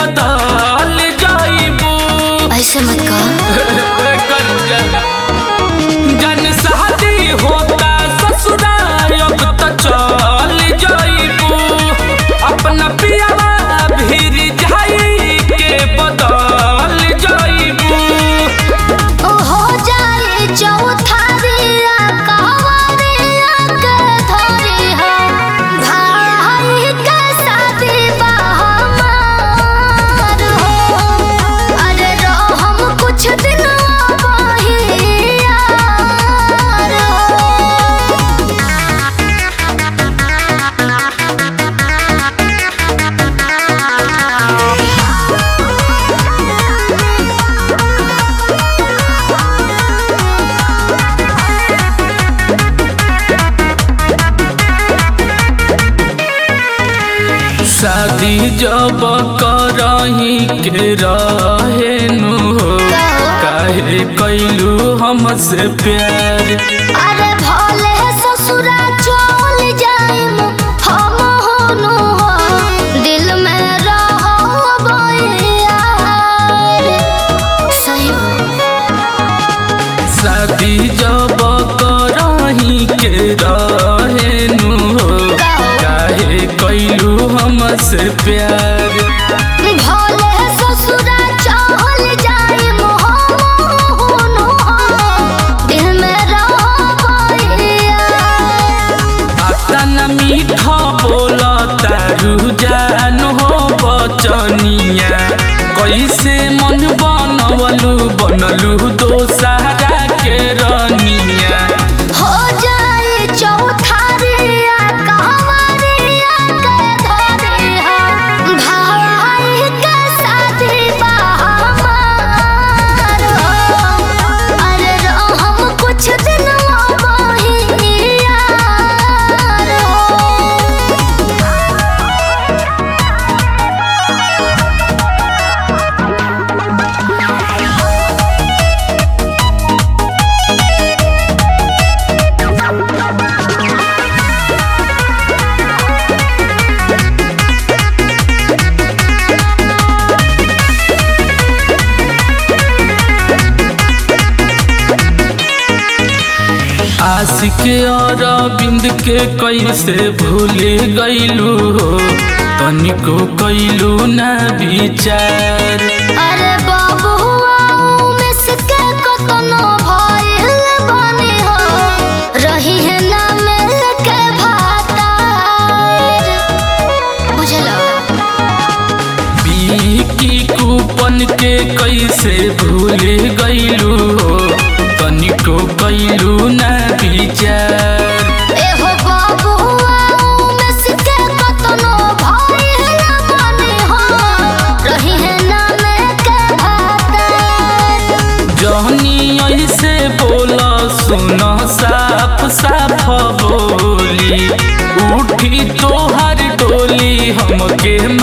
बदल जाइबू ऐसे मत कह जन शादी होता ससुराल अब त चल जाइबू अपना पियावा भीर जाई के बदल जाइबू ओ हो जाए चौथारिया कहवरिया के धरी हो भाई के शादी बा हमार हो अरे रहो हम कुछ दिन बहियार हो शादी जब करही के रहे नु हो काहे कैलू हमसे प्यार अरे भोले ससुरा चल जाइम हम होनु हो दिल में रहो यार सही शादी जब करही के रहे नु हो काहे कैलू हमसे प्यार भोले ससुरा चल जाइम हम होनु हो दिल में रहो यार अतन मीठा बोला तारू जान हो बचनिया कैसे मन बनवलू बनलू दोसरा के रनिया हो जाए चौथारिया कहवरिया के धरी हो भाई के शादी बा हमार हो अरे रहो हम कुछ दिन बहियार आशिक और बिंद के कैसे भूल गईलू हो तनिको कैलू ना विचार अरे बाबुआ मिस के कतनो भइल बनी हो रही है ना मिल के भातार बुझलो की कूपन के कैसे भूल गईलू हो तनिको कैलू ना विचार एहो बाबुआ मिस के कतनो भइल बनी हो रही है ना मिल के भातार जहनी ऐसे बोला सुनो साफ साफ बोली उठी तोहर डोली हमके